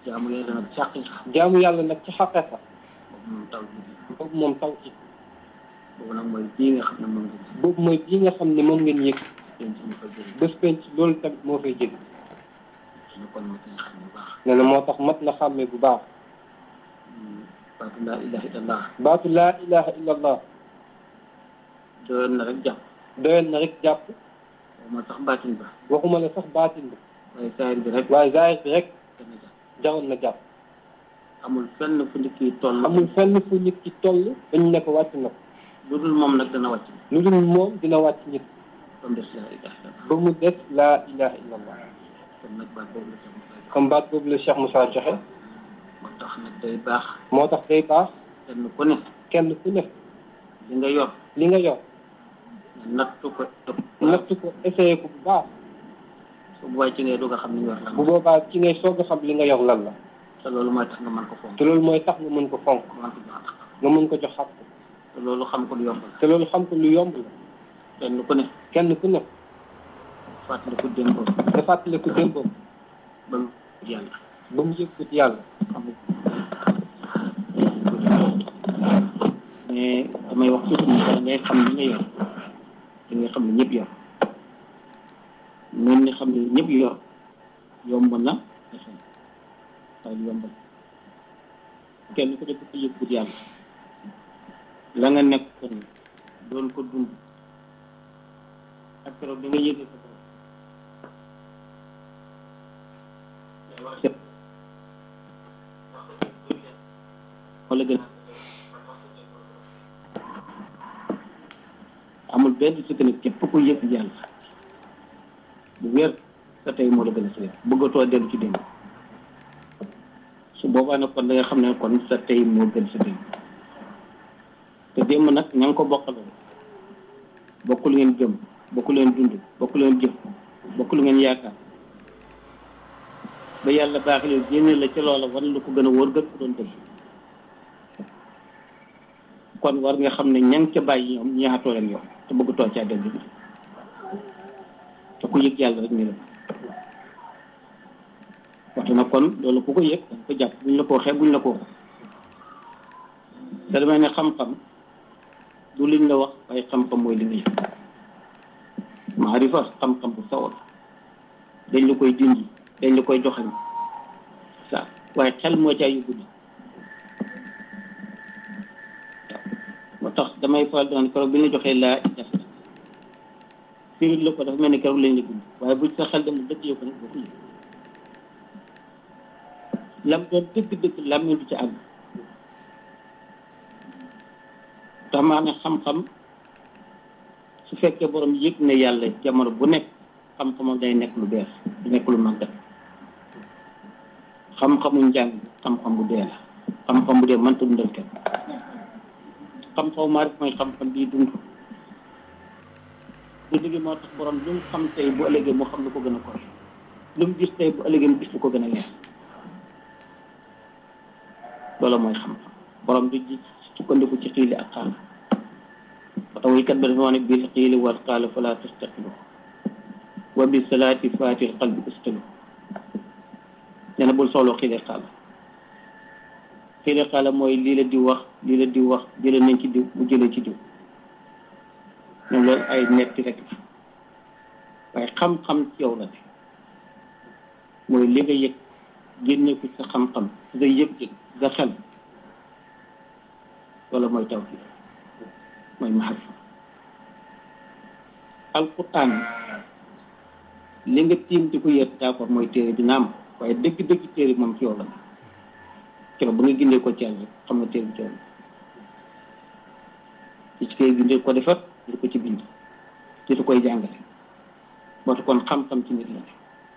jaamu yàlla nag xaqiqa jaamu yàlla nag ci xaqeqa boobu moom taw bi boobu moom taw ci boobu nag mooy bii nga xam ne moom nga boobu mooy bii nga xam ne moom ngeen yëg denc ñu ko jëlee bés penc loolu tamit moo fay jëg ñu kon ma ciy xam bu baax nee na moo tax mat na xàmmee bu baax baatu laa ilaha illallah baatu laa ilaha illa allah doyoon na rek jàpp doyoon na rek jàpp moo tax baatin ba waxuma la sax baatin bi waaye saayir bi rek waaye zaahir bi rek dana jàpp jaroon na jàpp amul fenn fu nit ki toll amul fenn fu nit ki toll dañu ne ko wàcc na ko lu dul moom nag dana wàcc lu dul moom dina wàcc nit ba mu des laa ilaha illallah ba mu des laa ilaha illa allah kon nag baat boobu la sax mu comme baat boobu la Cheikh Moussa joxe moo tax nag day baax moo tax day baax kenn ku ne kenn ku ne li nga yor li nga yor nga nattu ko ëpp natt ko essayé ko bu baax su boobaa ci ngay doog a xam ni yor lan bu boobaa ci ngay soog a xam li nga yor lan la te loolu mooy tax nga mën ko fonk te loolu mooy tax nga mën ko fonk mën ko jox ak nga mën ko jox xaq te loolu xam ko lu yomb la te loolu xam ko lu yomb la kenn ku ne kenn ku ne fàttali ko démb nga fàttaliku démbam ba mu yàlla ba mu yëggut yàlla xam mais damay wax toujours ni bala ngay xam li nga yor da ngay xam ne ñëpp yor noonu ni xam ne ñëpp yor yomb na waaye lu yomb la kenn ku nekk ko yëggut yàlla la nga nekk kon doon ko dund ak keroog da nga yëgee sa borom wala gën amul benn sikk ne képp ku yëg yàlla bu wér sa tey moo la gën a sëy bëggatoo dellu ci démb su boobaa nag kon da nga xam ne kon sa tey moo gën sa démb te démb nag ña nga ko bokkaloon bokku lu ngeen jëm bokku leen dund bokku leen jëf bokku lu ngeen yaakaar ba yàlla baaxalee génne la ca loola wan lu ko gën a wóor gën ko doon dëgg kon war nga xam ne ña nga ca bàyyi ñoom ñaatoo leen yoon te bëgg too caa dellu te ku yëg yàlla rek ni la waxtu na kon loolu ku ko yëg da nga ko jàpp buñ la ko waxee buñ la ko wax te damay ne xam-xam du liñ la wax waaye xam-xam mooy li nga yëg maarifa xam-xam bu sawar dañ la koy dindi dañ la koy joxañ sa waaye xel moo caa yóbbu ni moo tax damay faral di naan keroog bi ñu la joxee laa ilaha firi la ko dafa mel ni keroog lañ la bind waaye bu sa xel dem dëkk yow ko nag boo ko yëg lam doon dëgg-dëgg lam du ci àgg tax maa ne xam-xam su fekkee borom yëg ne yàlla jamono bu nekk xam-xamam day nekk lu bees du nekk lu màggat xam-xamu njàng xam-xam bu dee la xam-xam bu dee mënta dundal kenn xam-xamu maa rek mooy xam-xam bii dund dund gi moo tax borom lu mu xam tey bu ëllëgee mu xam lu ko gën a koy lu mu gis tey bu ëllëgee mu gis lu ko gën a leer loolu mooy xam-xam borom du ji sukkandiku ci xiili ak xaal ba tax waykat ba dafa wax ne bil xiili wal xaala fala tastaqilu wa bi salaati faatil qalbi istalu nee na bul sooloo xiili xaal xiili xaala mooy lii la di wax lii la di wax jële nañ ci diw mu jëlee ci diw ñoom loolu ay netti rek la waaye xam-xam ci yow la ne mooy li nga yëg génne ko sa xam-xam nga yëg-yëg nga xel loolu mooy tawhid mooy maharifa alquran li nga tiim di ko yër d'accord mooy téere dina am waaye dëgg-dëgg téere moom ci yow la keroog ba nga gindee ko ci yàlla xam nga téere bi ci yow la ci ci koy gindee ko defar di ko ci bind di koy jàngale boo kon xam-xam ci nit la ne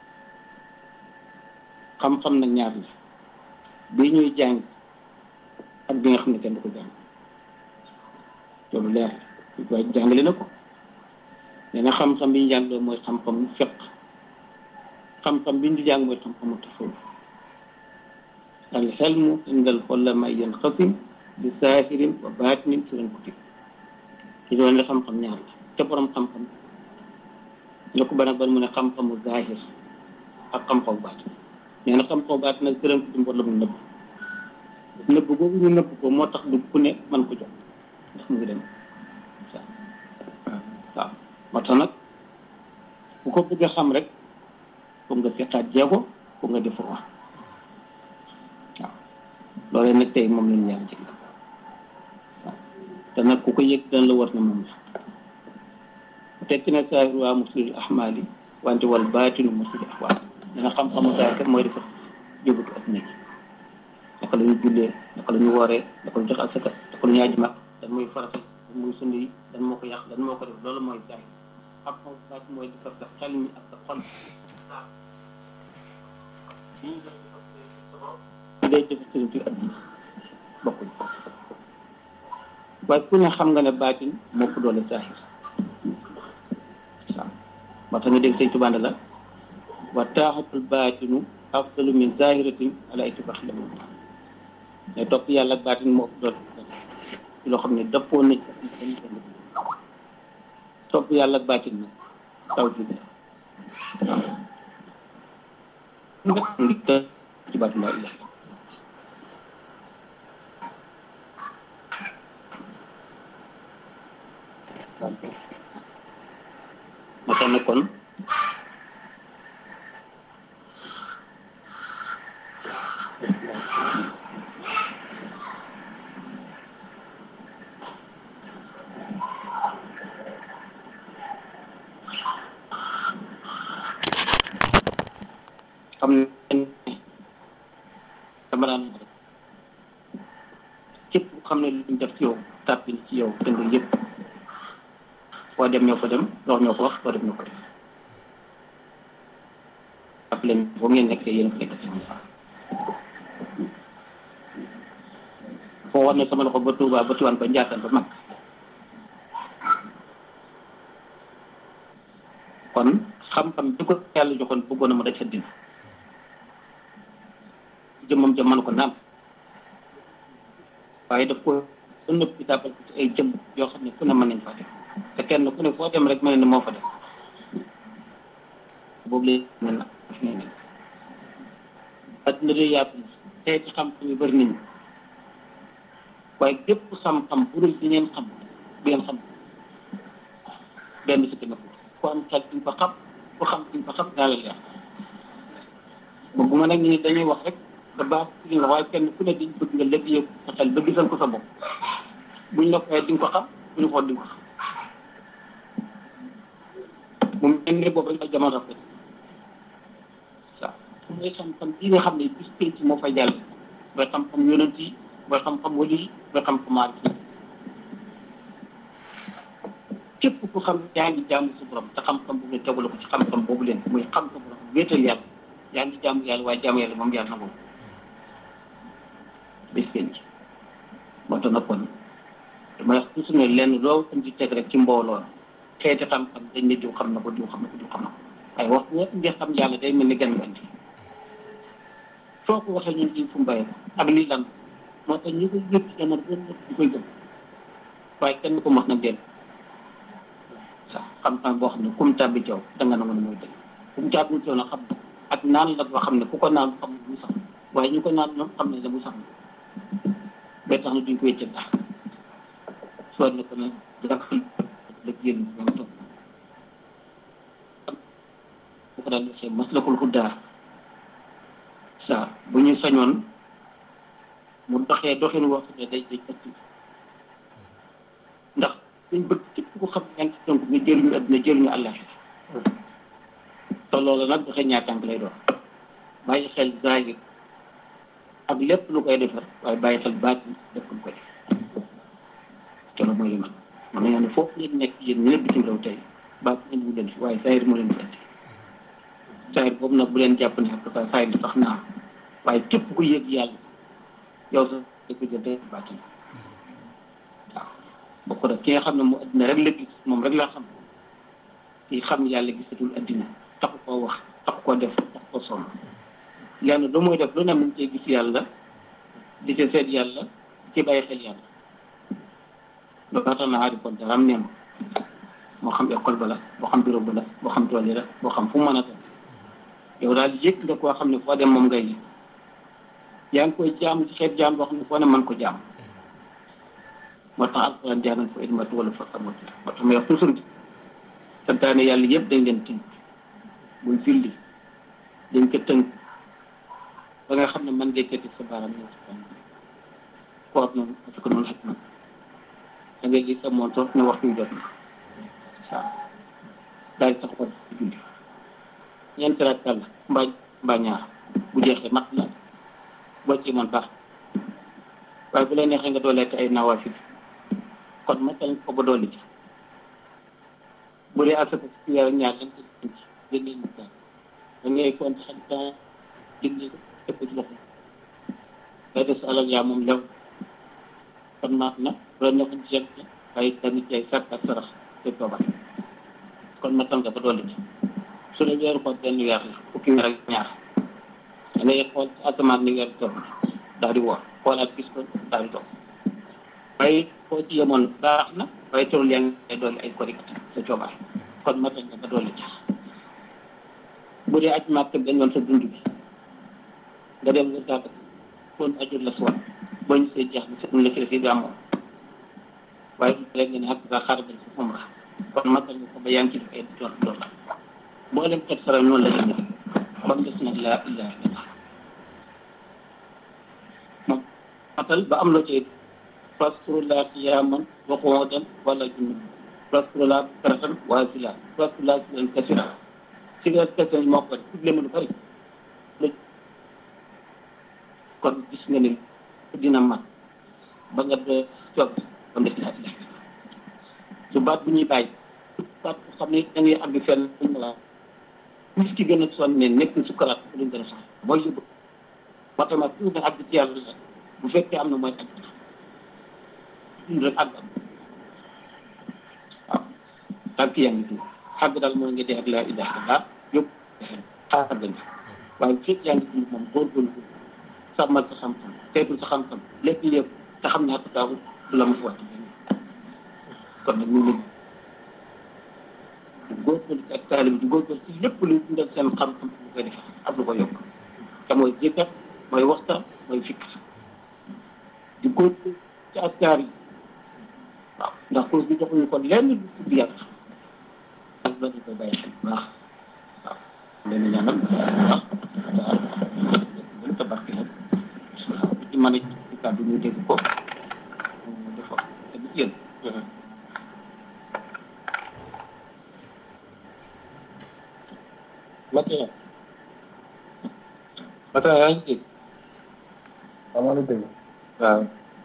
xam-xam nag ñaar la bii ñuy jàng ak bi nga xam ne kenn du ko jàng loolu leer la waaye jàngale na ko nee na xam-xam bi ñu jàng loolu mooy xam-xam fiq xam-xam bi ñu jàng mooy xam-xamu tasawuf al xelmu indal xolama yan xasim bi saahirin wa baatinin suran kutib ci doon la xam-xam ñaar la te borom xam-xam la ko ban ak ban mu ne xam-xamu zaahir ak xam-xamu baatin nee na xam-xam baat nag sëram ko dimboor la mu nëbb nëbb boobu ñu nëbb ko moo tax du ku ne mën ko jox ndax mu ngi dem waaw moo tax nag bu ko bëgg a xam rek foog nga seqaat jeego foog nga def wax waaw loolee nag tey moom lañu yàlla jëg waaw te nag ku ko yëg dana la war na moom la tekki na saahir waa muslil ahmaali wante wal baatinu muslil ahwaal dana xam-xamu saa kat mooy defar jóbatu ak nekk naka la ñu jullee naka la ñu wooree naka la ñu jox asaka naka la ñu aji mag dan mooy farata dan mooy sunna yi dan moo ko yàq dan moo ko def loolu mooy saahir xam-xamu baat mooy defar sa xel mi ak sa xol day def sëriñ ci ak bokkuñ waaye ku ne xam nga ne baatin moo ko doole saahir waaw moo tax nga dégg sëñ Tuubaa la wa taaxatul baatinu afdalu min zahiratin ala itibaax la moom ne topp yàlla ak baatin moo ko doole ci loo xam ne dëppoo na ci topp yàlla ak baatin nag taw ji la waaw ngi të ci baatu laa ilaha ma tax na kon xam ne dama daan rek képp xam ne luñ def ci yow tàppil ci yow te nga yëpp foo dem ñoo fa dem wax ñoo ko wax foo dem ñoo ko def ak leen boo ngeen nekkee yéen a nekk ci foo war ne sama loxo ba Touba ba Tiwaan ba Njaasaan ba mag kon xam-xam di ko yàlla joxoon bëggoon na ma daj sa dina jëmmam jëm mën ko naam waaye daf ko nëpp bi tàbbal ko ci ay jëm yoo xam ne fu ne mën nañ faa def te kenn ku ne foo dem rek mel ne moo fa def boobu léegi ne nag daf ne nekk adduna de yaatu na xeeti xam-xam yu bëri nañu waaye gépp xam-xam bu dul bi ngeen xam bi ngeen xam benn si na ku am xel di nga ko xam ku xam di nga ko xam daal la leer bëgguma nag ñu dañuy wax rek da baax li nga waaye kenn ku ne dañ bëgg nga lépp yëg sa xel ba gisal ko sa bopp buñ la koy di nga ko xam buñu xool di nga ko xam mu mel ne boobu rek la jamono rafet waaw mooy xam-xam bii nga xam ne bis penc moo fay jàll mooy xam-xam yonent yi mooy xam-xam wali yi mooy xam-xam maarif yi képp ku xam yaa ngi jaamu su borom te xam-xam bu ngeen tegul ko ci xam-xam boobu leen muy xam sa borom wéetal yàlla yaa ngi jaamu yàlla waaye jaamu yàlla moom yàlla na boobu bis penc moo tax nag kon damay wax toujours ne lenn loo tam di teg rek ci mbooloo xeeti xam-xam dañ ne diw xam na ko diw xam na ko diw xam na ko waaye wax ñëpp nga xam yàlla day mel ni gan gan soo ko waxee ñun diw fu mu bàyyi ak lii lan moo tax ñu koy yëpp ci jamono gën ñu koy gëm waaye kenn ko wax nag dell sax xam-xam boo xam ne kum tàbbi jaw danga na mën mooy dëgg kum tàbbi jaw na xam na ak naan la boo xam ne ku ko naan xam ne mu sax waaye ñu ko naan ñoom xam ne la mu sax ba tax na duñ koy jël daal soo ne ko ne dina ko la génn ñoom toog bu ko daal waxee maslakul xuddaar saa bu ñu sañoon mu doxee doxin woo xam ne day day ëtt ndax suñ bëgg képp ku xam ne yaa ngi ci tënk nga jëriñu àdduna jëriñu àllaaxira te loolu nag doxee ñaar tànk lay doon bàyyi xel zahir ak lépp lu koy defar waaye bàyyi xel baatin lépp lu koy def te loolu mooy li man man nañoo ne foofu ngeen nekk yéen ñu ne bitim réew tey baatin ñu leen fi waaye zahir moo leen fi andi zahir boobu nag bu leen jàpp ne ak dafa zahir sax naa waaye képp ku yëg yàlla yow sax da ko jël day baatin waaw bokk na ki nga xam ne mu addina rek la gis moom rek la xam ki xam yàlla gisatul addina taxu koo wax taxu koo def taxu koo sonn yàlla lu muy def lu ne mu ngi cee gis yàlla di ca seet yàlla ci bàyyi xel yàlla loolu tax na aari kon dara am neem moo xam école ba la moo xam bureau ba la moo xam tool yi la moo xam fu mu mën a dem yow daal yëg nga koo xam ne foo dem moom ngay yëg yaa ngi koy jaam ci xeet jaam boo xam ne foo ne mën ko jaam moo tax alquran jaanan fa idmatu wala fa xamatu moo tax may wax toujours santaane yàlla yëpp dañ leen tënk buñ filli dañ ko tënk ba nga xam ne man ngay këti sa baaraam ñëw si kan koor noonu parce que noonu xet na da ngay gis sa montor ne waxtu yu jot na waaw daal di taxawal ci julli ñeenti rakka la mbaa mbaa ñaar bu jeexee mat na boo ci mën baax waaye bu la neexee nga doolee te ay nawaafil kon ma tañ ko ba doole ci bu dee asaka ci weer ak ñaar lañ ko ci génne ñu daal da ngay compte xam temps génne ko teg ko ci loxo ngay des alal yaa moom lew kon maat na bu la neexoon ci yem waaye tamit ay sàkk ak sarax te tooba kon ma tan nga ba doole ci su ne weeru ko benn weer la fukki weer ak ñaar da ngay xool ci asamaan ni weer toll daal di woor xoolaat gis ko daal di toog waaye foo ci yemoon baax na waaye terul yaa ngi doole ay korikati sa coobaar kon ma tañ nga ba doole ci bu dee aj màkk benn yoon sa dund bi nga dem nga gàtt kon ajur la suwan boo ñu see jeex bi sa la ci la fi di amoon waaye du rek nga ne ak nga xaar bañ si umra kon ma tañ nga ko ba yaa ngi ci def ay doon doon la boo dem xet sara noonu la demee kon des nag laa ilaha illallah moom matal ba am loo ci faskurulaa qiyaaman wa qu'uudan wala junub faskurulaa bukratan wa asiila faskurulaa zikran kasiiran zikran kasiiran moo ko tudd leen lu bari kon gis nga ni dina mat ba nga de toog kon des laa ilaha illallah su baat bu ñuy bàyyi baat bu xam ne da ngay àgg fenn ñu la nit ki gën a sonn ne nekk sukkaraat bu luñ gën a sax mooy yóbbu moo tax ma pour nga àgg ci yàlla bu fekkee am na mooy àgg dund rek àgg am waaw tànk yaa ngi dund àgg daal mooy nga dee ak laa ilaha illallah yëpp àgg na waaye bu fekkee yaa ngi dund moom góorgóorlu sàmmal sa xam-xam teetul sa xam-xam lépp lépp te xam naa ko taawu du la ma fa wàcc kon nag ñu ngi di góorgóorlu ci ak taalib di góorgóorlu ci lépp luy dundal seen xam-xam lu koy def ak lu ko yokk te mooy jëkkat mooy waxtaan mooy fikk di góorgóorlu ci askaar yi waaw ndax cause bi joxuñu kon lenn lu tudd yàlla ak la ñu koy bàyyi xel bu baax waaw leen ñaanal baax waaw gën ta barke la waaw bu ci mën a ci kàddu ñu dégg ko dafa te bu yéen Matin. Matin yaa ngi dégg. maa ngi dégg. waaw.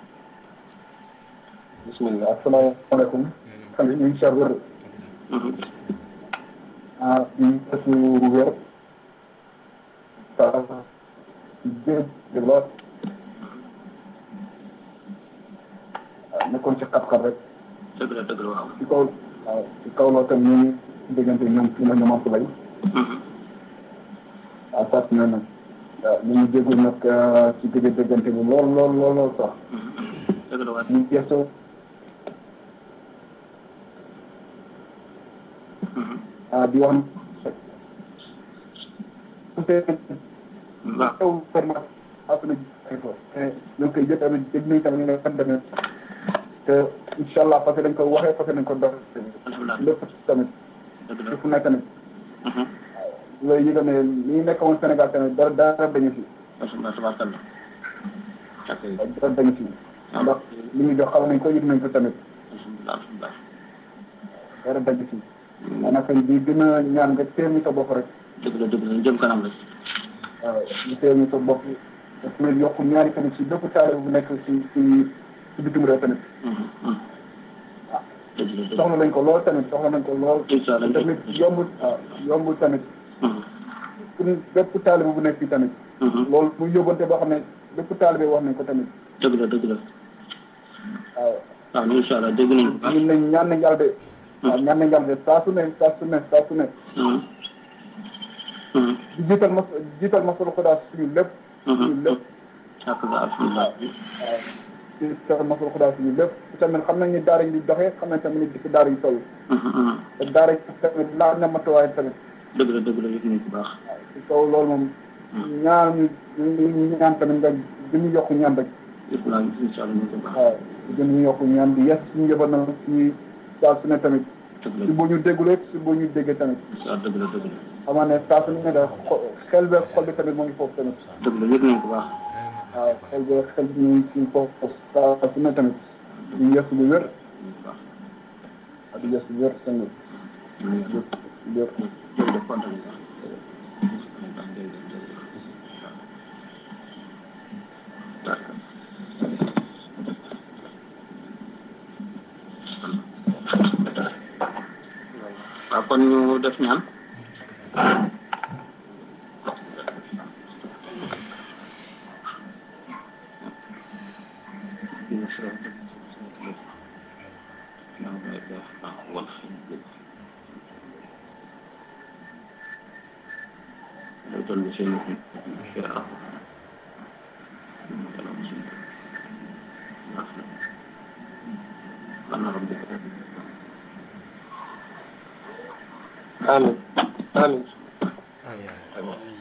bisimilah asalaamaaleykum. xam nga ñu ngi seetlu wér. ah ñu ngi gëstu wér. ah jéem di lool. ah nekkoon ci xat-xat rek. dëgg la dëgg la waaw ci kaw waaw ci kaw loolu tam ñu ngi déggante ñoom fi ma ñoom Abdoulaye. ah sax na nag. waaw ñu ngi déglu nag ci digg déggante bi lool lool lool lool sax. dëgg la waaw ñu ngi gëstu. ah di wax. waaw taw format après ay ko te ñoo koy jël tamit dégg nañ tamit nga xam tamit te incha allah parce que dañ ko waxee parce que dañ ko dox alhamdulilah lépp tamit dëgg la fu nekk tamit loolu yëgal ne li ñu nekk woon Sénégal tamit dara dara dañu fi alhamdulilah tabaarkalla ok dara dañu fi ndax li ñu jox xam nañ ko yëg nañ ko tamit alhamdulilah alhamdulilah dara dañu fi maanaam kañ bi gën a ñaan nga téye ñu sa bopp rek dëgg la dëgg la ñu jëm kanam rek waaw ñu téye ñu sa bopp te tamit yokk ñaari tamit si bépp taale bu nekk si si si bitim réew tamit dëgg la dëgg soxla nañ ko lool tamit soxla nañ ko lool incha allah tamit yombul waaw yombul tamit pour bépp taalibe bu nekk fii tamit loolu muy yóbbante boo xam ne bépp taalibe wax nañ ko tamit dëgg la dëgg la waaw waaw incha allah dégg nañu bu baax ñun nañ ñaan nañ yàlla de waaw ñaan nañ yàlla de saa su ne saa su ne saa su ne di jiital mas jiital masalu xudaa suñu lépp suñu lépp alhamdulilah alhamdulilah waaw jiital masalu xudaa suñu lépp tamit xam nañ ni daara yi di doxee xam nañ tamit ni di daara yi toll te daara yi tamit laaj na matuwaay tamit dëgg la dëgg la yëg nañu bu baax waaw ci kaw loolu moom ñaan ñu ñaan tamit nga gën ñu yokk ñaan rek yëpp laa ngi incha allah ñu ko baax waaw gën ñu yokk ñaan di yes suñu yëbal na ci saa su ne tamit dëgg si la boo ñu déggul rek si boo ñu déggee tamit incha allah dëgg la dëgg la xamaa ne saa su ne da xo- xel beeg xol bi tamit moo ngi foofu tamit dëgg la yëg nañ ko baax waaw xel beeg xel bi ñu ngi ci foofu saa su ne tamit di yes lu wér ñu ko baax ak di yes lu wér sëñ bi ñu ngi wér wér jërëjëf kontaan nañ baax jërëjëf jërëjëf waaw waaw kon ñu def ñaan amiin amiin amiin